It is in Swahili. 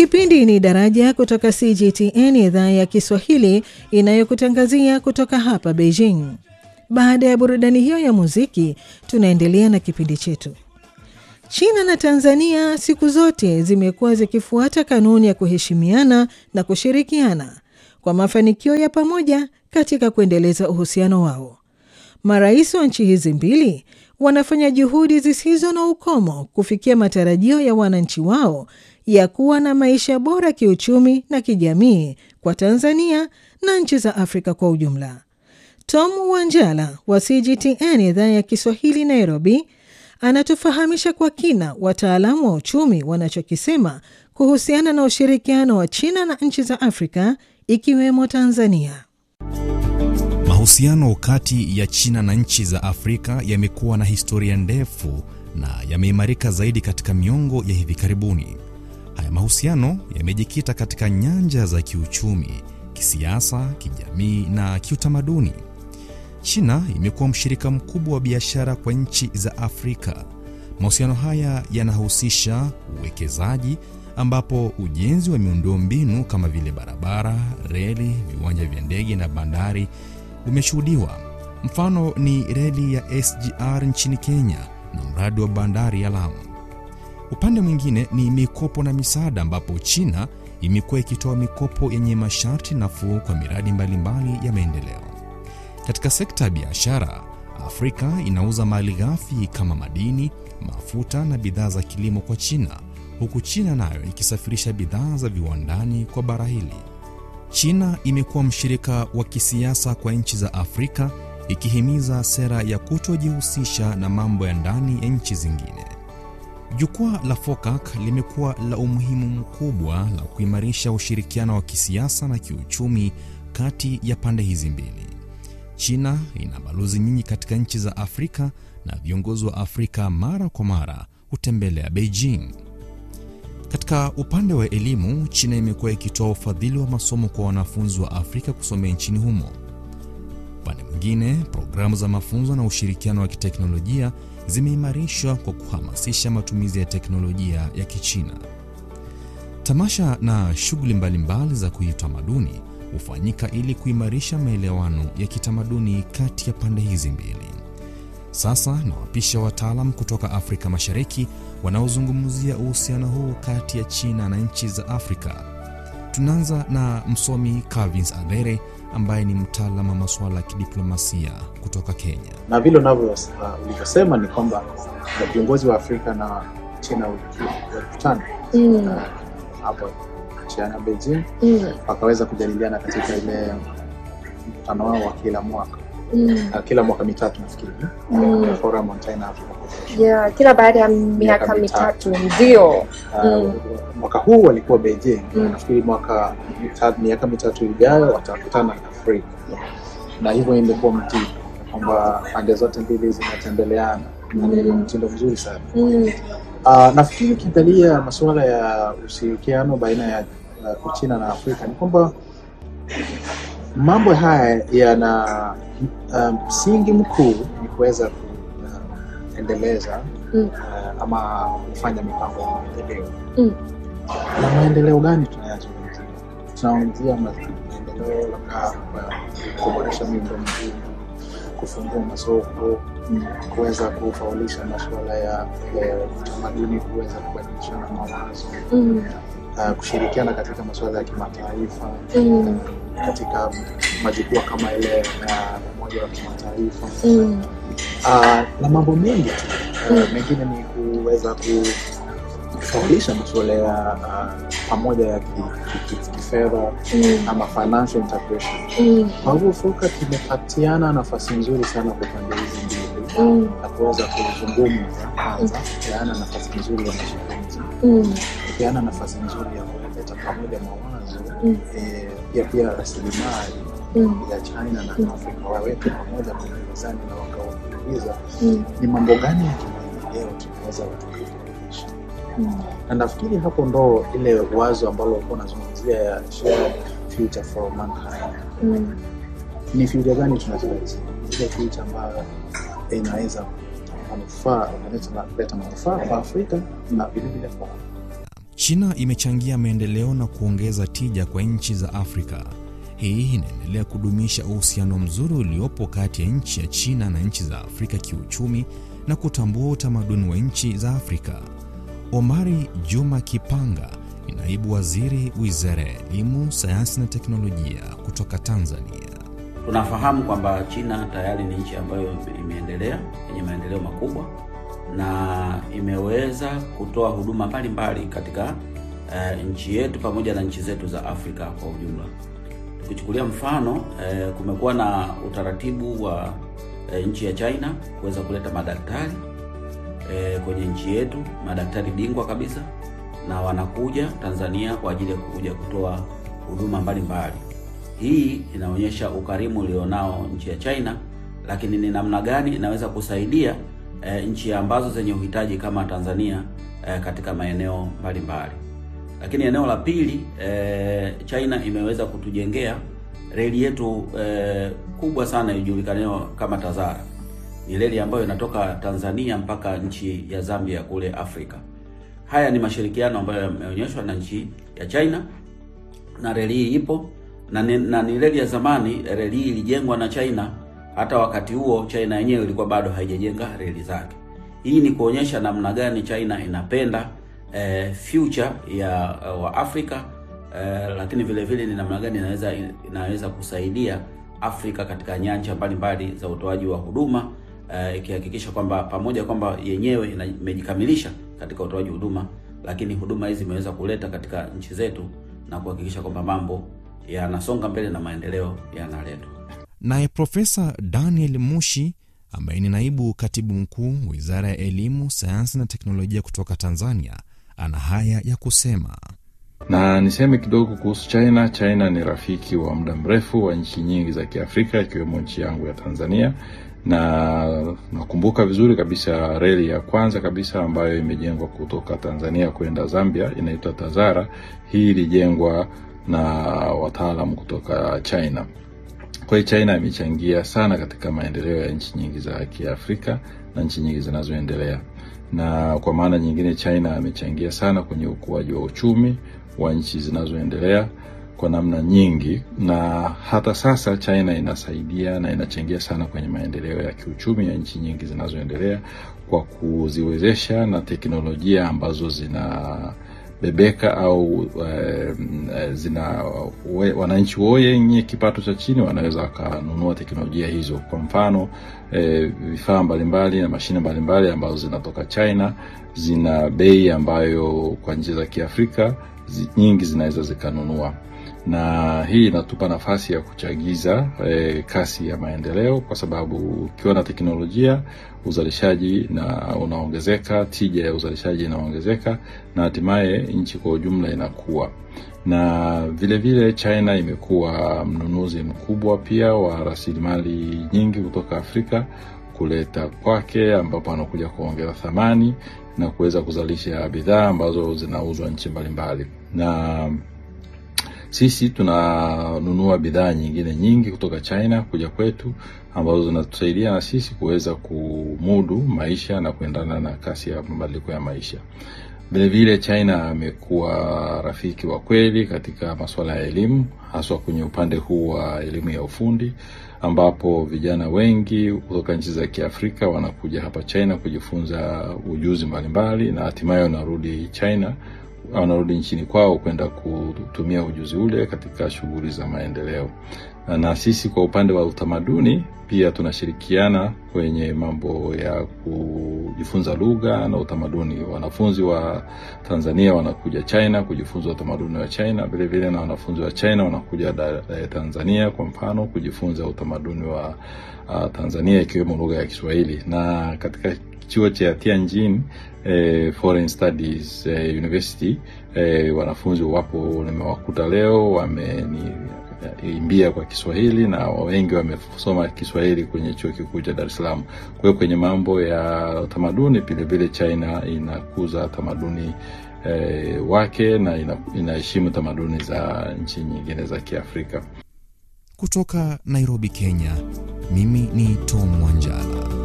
Kipindi ni Daraja kutoka CGTN idhaa ya Kiswahili inayokutangazia kutoka hapa Beijing. Baada ya burudani hiyo ya muziki, tunaendelea na kipindi chetu. China na Tanzania siku zote zimekuwa zikifuata kanuni ya kuheshimiana na kushirikiana kwa mafanikio ya pamoja katika kuendeleza uhusiano wao. Marais wa nchi hizi mbili wanafanya juhudi zisizo na ukomo kufikia matarajio ya wananchi wao ya kuwa na maisha bora kiuchumi na kijamii kwa Tanzania na nchi za Afrika kwa ujumla. Tom Wanjala wa CGTN idhaa ya Kiswahili Nairobi anatufahamisha kwa kina wataalamu wa uchumi wanachokisema kuhusiana na ushirikiano wa China na nchi za Afrika ikiwemo Tanzania. Mahusiano kati ya China na nchi za Afrika yamekuwa na historia ndefu na yameimarika zaidi katika miongo ya hivi karibuni. Haya mahusiano yamejikita katika nyanja za kiuchumi, kisiasa, kijamii na kiutamaduni. China imekuwa mshirika mkubwa wa biashara kwa nchi za Afrika. Mahusiano haya yanahusisha uwekezaji ambapo ujenzi wa miundombinu kama vile barabara, reli, viwanja vya ndege na bandari umeshuhudiwa. Mfano ni reli ya SGR nchini Kenya na mradi wa bandari ya Lamu. Upande mwingine ni mikopo na misaada, ambapo China imekuwa ikitoa mikopo yenye masharti nafuu kwa miradi mbalimbali mbali ya maendeleo. Katika sekta ya biashara, Afrika inauza mali ghafi kama madini, mafuta na bidhaa za kilimo kwa China, huku China nayo ikisafirisha bidhaa za viwandani kwa bara hili. China imekuwa mshirika wa kisiasa kwa nchi za Afrika, ikihimiza sera ya kutojihusisha na mambo ya ndani ya nchi zingine. Jukwaa la FOCAC limekuwa la umuhimu mkubwa la kuimarisha ushirikiano wa kisiasa na kiuchumi kati ya pande hizi mbili. China ina balozi nyingi katika nchi za Afrika na viongozi wa Afrika mara kwa mara hutembelea Beijing. Katika upande wa elimu, China imekuwa ikitoa ufadhili wa masomo kwa wanafunzi wa Afrika kusomea nchini humo. Upande mwingine, programu za mafunzo na ushirikiano wa kiteknolojia zimeimarishwa kwa kuhamasisha matumizi ya teknolojia ya Kichina. Tamasha na shughuli mbalimbali za kiutamaduni hufanyika ili kuimarisha maelewano ya kitamaduni kati ya pande hizi mbili. Sasa nawapisha wataalam kutoka Afrika Mashariki wanaozungumzia uhusiano huu kati ya China na nchi za Afrika. Tunaanza na msomi Calvins Adhere ambaye ni mtaalamu wa masuala ya kidiplomasia kutoka Kenya. Na vile ulivyosema uh, ni kwamba viongozi wa Afrika na China walikutana Mm. hapo China Beijing, Mm. wakaweza kujadiliana katika ile mkutano wao wa kila mwaka Mm. uh, kila mwaka mitatu nafikiri Mm. Forum on China Africa Cooperation. Yeah, kila baada ya miaka mitatu. mitatu ndio. Uh, Mm. mwaka huu walikuwa Beijing Mm. nafikiri mwaka mitatu, miaka mitatu ijayo watakutana Afrika na hivyo imekuwa mtindo kwamba pande zote mbili zinatembeleana na ni Mm. mtindo mzuri sana. Mm. Uh, nafikiri ukiangalia masuala ya ushirikiano baina ya uh, Uchina na Afrika ni kwamba mambo haya yana uh, msingi mkuu ni kuweza kuendeleza Mm. uh, ama kufanya mipango ya maendeleo. Mm. Na maendeleo gani tunayazungumzia? Tunazungumzia ma- maendeleo labda kwa kuboresha miundombinu, kufungua masoko Mm. kuweza kufaulisha masuala ya ya utamaduni, kuweza kubadilishana mawazo, Mm. uh, kushirikiana katika masuala ya kimataifa Mm. katika majukwaa kama ile ya umoja wa kimataifa Mm. uh, na mambo mengi tu uh, Mm. mengine ni kuweza kufaulisha masuala ya uh, pamoja ya ki- ki- ki- kifedha Mm. ama financial integration. Mm. Kwa hivyo FOCAC imepatiana nafasi nzuri sana kwa pande hizi mbili Mm. na kuweza kuzungumza kwanza, kupeana nafasi nzuri ya mazungumzo, Mm. kupeana nafasi nzuri ya kuleta pamoja mawazo Mm. eh, pia pia rasilimali Mm. ya China na Afrika waweke pamoja kwenye mezani na wakauliza Mm. ni mambo gani ya kimaendeleo tunaweza tukairekebisha, Mm. na nafikiri hapo ndo ile wazo ambalo ulikuwa unazungumzia ya shared future for mankind. Mm. Ni future gani tunatarajia? Ile future ambayo inaweza manufaa inaleta manufaa kwa Afrika na vilevile kwa China imechangia maendeleo na kuongeza tija kwa nchi za Afrika. Hii inaendelea kudumisha uhusiano mzuri uliopo kati ya nchi ya China na nchi za Afrika kiuchumi na kutambua utamaduni wa nchi za Afrika. Omari Juma Kipanga ni naibu waziri Wizara ya Elimu, Sayansi na Teknolojia kutoka Tanzania. Tunafahamu kwamba China tayari ni nchi ambayo imeendelea yenye maendeleo makubwa na imeweza kutoa huduma mbalimbali katika uh, nchi yetu pamoja na nchi zetu za Afrika kwa ujumla. Tukichukulia mfano uh, kumekuwa na utaratibu wa uh, nchi ya China kuweza kuleta madaktari uh, kwenye nchi yetu, madaktari bingwa kabisa, na wanakuja Tanzania kwa ajili ya kuja kutoa huduma mbalimbali. Hii inaonyesha ukarimu ulionao nchi ya China, lakini ni namna gani inaweza kusaidia E, nchi ambazo zenye uhitaji kama Tanzania e, katika maeneo mbalimbali. Lakini eneo la pili e, China imeweza kutujengea reli yetu e, kubwa sana ijulikanayo kama Tazara. Ni reli ambayo inatoka Tanzania mpaka nchi ya Zambia kule Afrika. Haya ni mashirikiano ambayo yameonyeshwa na nchi ya China na reli hii ipo na ni, na ni reli ya zamani. Reli hii ilijengwa na China hata wakati huo China yenyewe ilikuwa bado haijajenga reli zake. Hii ni kuonyesha namna gani China inapenda eh, future ya uh, wa Afrika eh, lakini vile vile ni namna gani inaweza inaweza kusaidia Afrika katika nyanja mbalimbali za utoaji wa huduma eh, ikihakikisha kwamba pamoja kwamba yenyewe imejikamilisha katika utoaji huduma, lakini huduma hizi zimeweza kuleta katika nchi zetu na kuhakikisha kwamba mambo yanasonga mbele na maendeleo yanaletwa. Naye Profesa Daniel Mushi ambaye ni naibu katibu mkuu Wizara ya Elimu, Sayansi na Teknolojia kutoka Tanzania ana haya ya kusema. Na niseme kidogo kuhusu China. China ni rafiki wa muda mrefu wa nchi nyingi za Kiafrika ikiwemo nchi yangu ya Tanzania, na nakumbuka vizuri kabisa reli ya kwanza kabisa ambayo imejengwa kutoka Tanzania kwenda Zambia inaitwa Tazara. Hii ilijengwa na wataalamu kutoka China. Kwa hiyo China imechangia sana katika maendeleo ya nchi nyingi za Kiafrika na nchi nyingi zinazoendelea, na kwa maana nyingine China amechangia sana kwenye ukuaji wa uchumi wa nchi zinazoendelea kwa namna nyingi, na hata sasa China inasaidia na inachangia sana kwenye maendeleo ya kiuchumi ya nchi nyingi zinazoendelea kwa kuziwezesha na teknolojia ambazo zina bebeka au e, zina we, wananchi wenye kipato cha chini wanaweza wakanunua teknolojia hizo. Kwa mfano e, vifaa mbalimbali na mashine mbalimbali ambazo zinatoka China zina bei ambayo kwa nchi za Kiafrika zi, nyingi zinaweza zikanunua, na hii inatupa nafasi ya kuchagiza e, kasi ya maendeleo, kwa sababu ukiwa na teknolojia uzalishaji na unaongezeka, tija ya uzalishaji inaongezeka, na hatimaye nchi kwa ujumla inakuwa. Na vile vile China imekuwa mnunuzi mkubwa pia wa rasilimali nyingi kutoka Afrika kuleta kwake, ambapo anakuja kuongeza thamani na kuweza kuzalisha bidhaa ambazo zinauzwa nchi mbalimbali na sisi tunanunua bidhaa nyingine nyingi kutoka China kuja kwetu ambazo zinatusaidia na sisi kuweza kumudu maisha na kuendana na kasi ya mabadiliko ya maisha. Vilevile China amekuwa rafiki wa kweli katika masuala ya elimu, haswa kwenye upande huu wa elimu ya ufundi, ambapo vijana wengi kutoka nchi za Kiafrika wanakuja hapa China kujifunza ujuzi mbalimbali na hatimaye wanarudi China wanarudi nchini kwao kwenda kutumia ujuzi ule katika shughuli za maendeleo. Na sisi kwa upande wa utamaduni pia tunashirikiana kwenye mambo ya kujifunza lugha na utamaduni. Wanafunzi wa Tanzania wanakuja China kujifunza utamaduni wa China, vile vile na wanafunzi wa China wanakuja da, da, Tanzania kwa mfano kujifunza utamaduni wa uh, Tanzania ikiwemo lugha ya Kiswahili na katika chuo cha Tianjin eh, Foreign Studies eh, University eh, wanafunzi wapo nimewakuta leo wameniimbia kwa Kiswahili na wengi wamesoma Kiswahili kwenye chuo kikuu cha Dar es Salaam. Kwa hiyo kwenye mambo ya tamaduni vile vile China inakuza tamaduni eh, wake na inaheshimu tamaduni za nchi nyingine za Kiafrika. Kutoka Nairobi, Kenya, mimi ni Tom Wanjala.